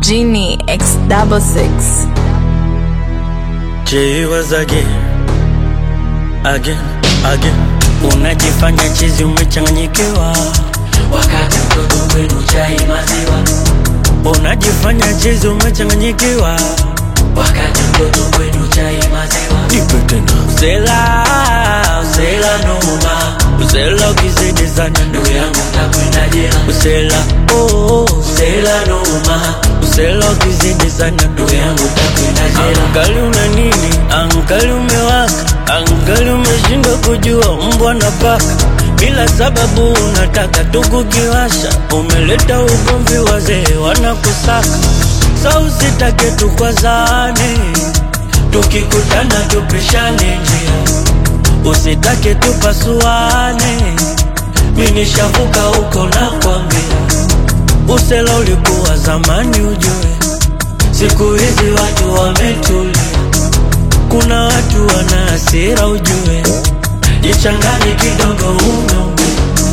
Genie X double six. She was again, again, again. Unajifanya chizi umechanganyikiwa, wakati mtoto wenu chai maziwa, unajifanya chizi umechanganyikiwa. wakati mtoto wenu chai maziwa, Nipe tena. Usela, usela noma, usela ukizidi sana ndugu yangu mtakwenda jela, Usela, oh, usela noma, usela ukizidi sana ndugu yangu mtakwenda jela, Angali una nini? Angali umewaka, angali umeshindwa kujua mbwa na paka. Bila sababu unataka tu kukiwasha, umeleta ugomvi, wazee wanakusaka. Sa usitake tukwazane, tukikutana tupishane njia, usitake tupasuane. Mi nishavuka huko na kwambia, usela ulikuwa zamani ujue Siku hizi watu wametulia, kuna watu wana hasira ujue, jichanganye kidogo umeume,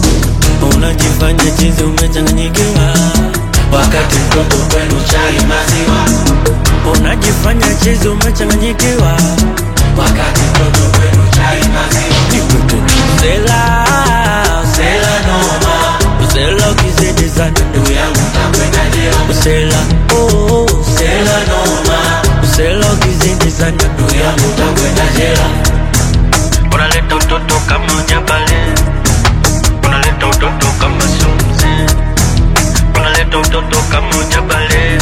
unajifanya chizi umechanganyikiwa, wakati mtoto wenu chai maziwa, unajifanya chizi umechanganyikiwa, wakati mtoto wenu chai maziwa, usela sela noma, usela ukizidi sana ndugu yangu mtakwenda jela, usela oh, usela sela noma, usela ukizidi sana ndugu yangu mtakwenda jela, unaleta utoto kama ujabale, unaleta utoto kama sumzi, unaleta utoto kama ujabale,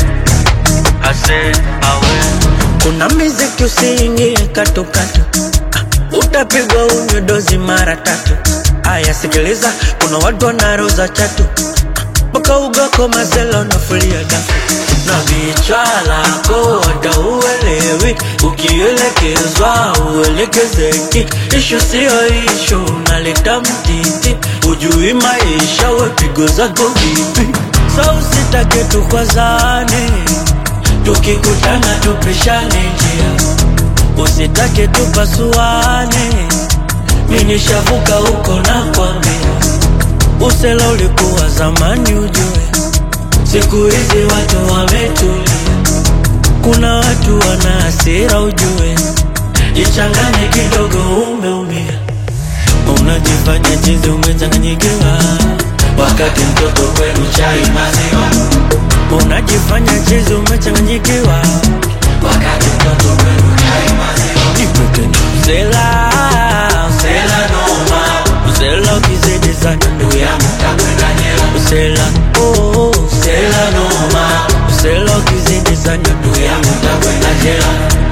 ase awe. Kuna miziki usiingie katukatu, Ah, utapigwa unywe dozi mara tatu. Aya, sikiliza, kuna watu wanaroza chatu Ah, mpaka ugako mazela unafulia dafu na vichwa lako wada uelewi, ukielekezwa uelekezeki. Ishu siyo ishu, unaleta mtiti, ujui maisha, wepigo zako vipi? Sa usitake tukwazane, tukikutana tupishane njia, usitake tupasuane. Mi nishavuka huko na kwambia, usela ulikuwa zamani ujue Siku hizi watu wametulia, kuna watu wana hasira ujue, jichanganye kidogo, umeumia, unajifanya chizi, umechanganyikiwa, wakati mtoto wenu chai maziwa, unajifanya chizi, umechanganyikiwa, wakati mtoto wenu chai maziwa, usela, sela noma, usela ukizidi sana, ndugu yangu mtakwenda jela, usela, oh, sela noma, usela ukizidi sana, ndugu yangu mtakwenda jela,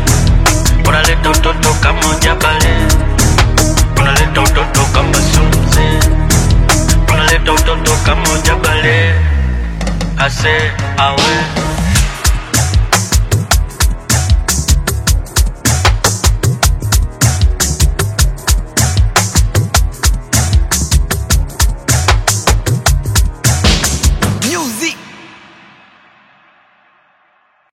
unaleta utoto kama ujabale, unaleta utoto kama sumzi, unaleta utoto kama ujabale, ase awe